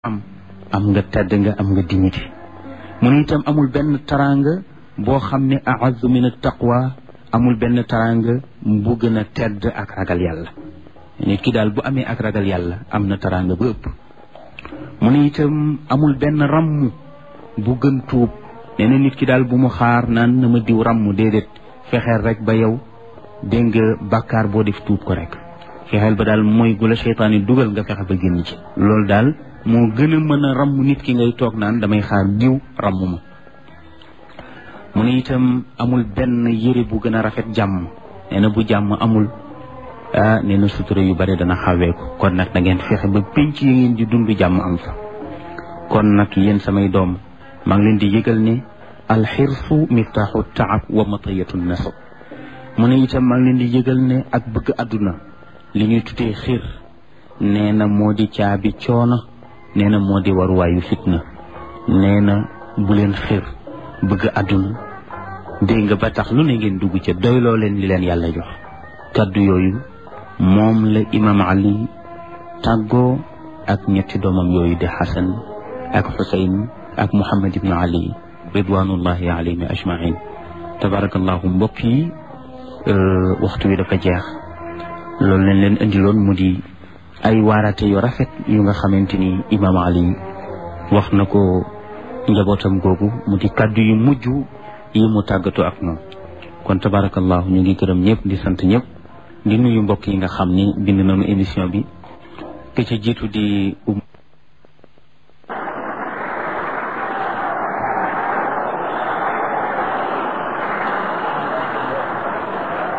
am am nga tedd nga am nga dignité mu ne itam amul benn taranga boo xam ne a'azzu min at-taqwa amul benn taranga bu gën a tedd ak ragal yàlla nit ki daal bu amee ak ragal yàlla am na taranga ba ëpp mu ne itam amul benn ramm bu gën tuub nee na nit ki daal bu mu xaar naan na ma diw ramm déedéet fexeel rek ba yow dégg nga bàkkaar boo def tuub ko rek fexeel ba daal mooy gu la seytaan yi dugal nga fexe ba génn ci loolu daal moo gën a mën a ramm nit ki ngay toog naan damay xaar diw ramm ma mu ne itam amul benn yëre bu gën a rafet jàmm nee na bu jàmm amul ah nee na sutura yu bari dana xawee ko kon nag da ngeen fexe ba pénc yi ngeen di dund jàmm am fa kon nag yéen samay doom maa ngi leen di yëgal ne alxirsu miftaaxu taab wa matayatu nasab mu ne itam maa ngi leen di yëgal ne ak bëgg àdduna li ñuy tuddee xir nee na moo di caabi coono nee na moo di waruwaayu fitna nee na bu leen xir bëgg àdduna dégg nga ba tax lu ne ngeen dugg ca doyloo leen li leen yàlla jox kaddu yooyu moom la imam ali tàggoo ak ñetti doomam yooyu di xasan ak xusayn ak muhammad ibnu ali ridwanullahi alayhim ajmain tabarakallahu mbokk yi waxtu wi dafa jeex loolu leen leen indiloon mu di ay waarate yu rafet yu nga xamante ni imam ali wax na ko njabootam googu mu di kaddu yu mujj yi mu tàggatoo ak ñoom kon tabarakallahu ñu ngi gërëm ñëpp di sant ñëpp di nuyu mbokk yi nga xam ni bind nañu émission bi ke ca jiitu di